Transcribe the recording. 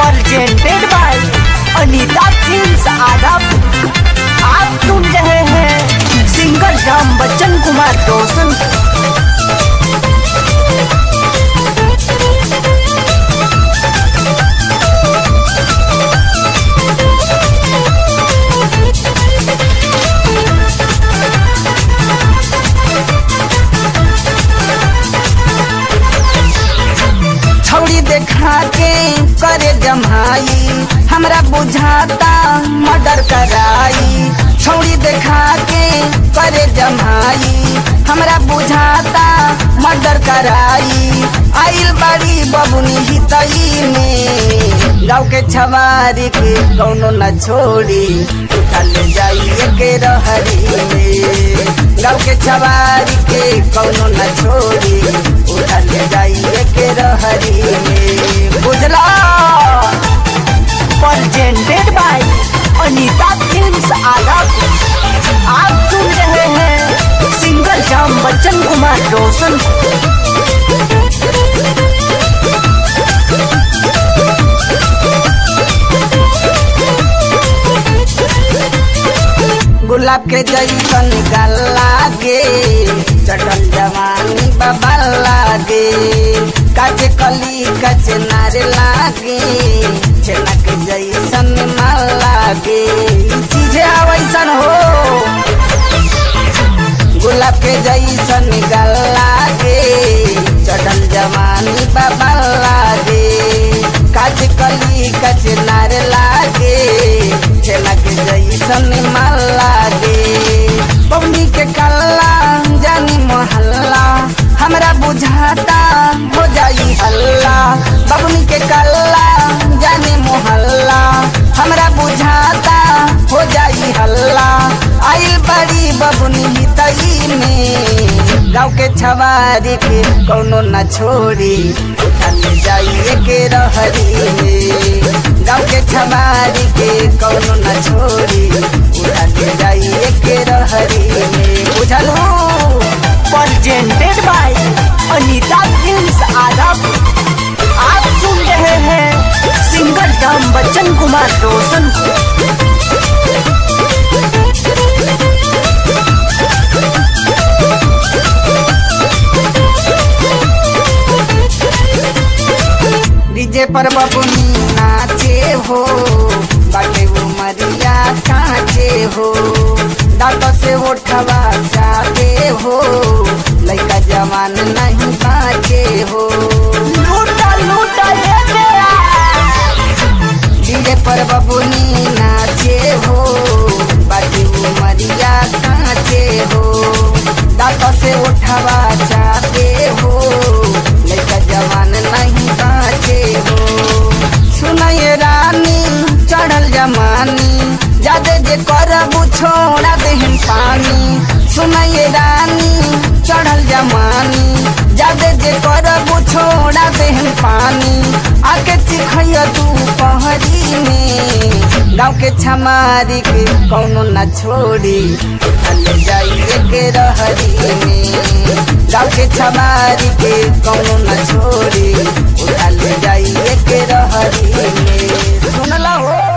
presented by Anita films आदम आप सुन रहे हैं सिंगर राम बच्चन कुमार रोशन छौड़ी देखा के करे जमाई हमरा बुझाता मर्डर कराई छौड़ी देखा के करे जमाई हमरा बुझाता मर्डर कराई आइल बड़ी बबुनी हितई में गाँव के छवारी के कौनो न छोड़ी उठा ले जाइए के रहरी में गाँव के छवारी के कौनो न छोड़ी उठा ले जाइए के रहरी में बुझला presented by अनीता फिल्म्स आदम आप सुन रहे हैं सिंगर राम बच्चन कुमार रोशन गुलाब के जैसन गला गे चटल जवानी बाबा लागे काचे कली काचे नारे लागे छेना के जैसन माल लागे ई चीजे वैसन हो गुलाब के जैसन गला गे चटल जवानी बाबा लागे काचे कली काचे नारे लागे छेना के जैसन माल लागे पवनी के कल्ला जानी मोहल्ला हमरा बुझाता हो जाई हल्ला बबनी के कल्ला जानी मोहल्ला हमरा बुझाता हो जाई हल्ला आइल बड़ी बबनी हितई में गाँव के छवारी के कौनो न छोड़ी उठा ले जाइए के रहरी में गाँव के छवारी के कौनो न छोड़ी उठा ले जाइए के रहरी में बुझलू presented by अनीता फिल्म्स आदम आप सुन रहे हैं सिंगर राम बच्चन कुमार रोशन डीजे पर बबुनी नाचे हो बाटे वो मरिया काचे हो दांत से उठवा जाते हो लड़का जवान नहीं बाचे हो लूटा लूटा ये तेरा डीजे पर बबुनी नाचे हो बाटे वो मरिया काचे हो दांत से उठवा जाते हो लड़का जवान नहीं बाचे हो सुनाए रानी चढ़ल जमानी जादे जे करबू छोड़ा देहन पानी सुनाए रानी चढ़ल जमानी जादे जे करबू छोड़ा देहन पानी आके चिखैया तू पहरी में गाँव के छमारी के कौनो न छोड़ी ले जाइए के रहरी में गाँव के छमारी के कौनो न छोड़ी उठा ले जाइए के रहरी में सुनला हो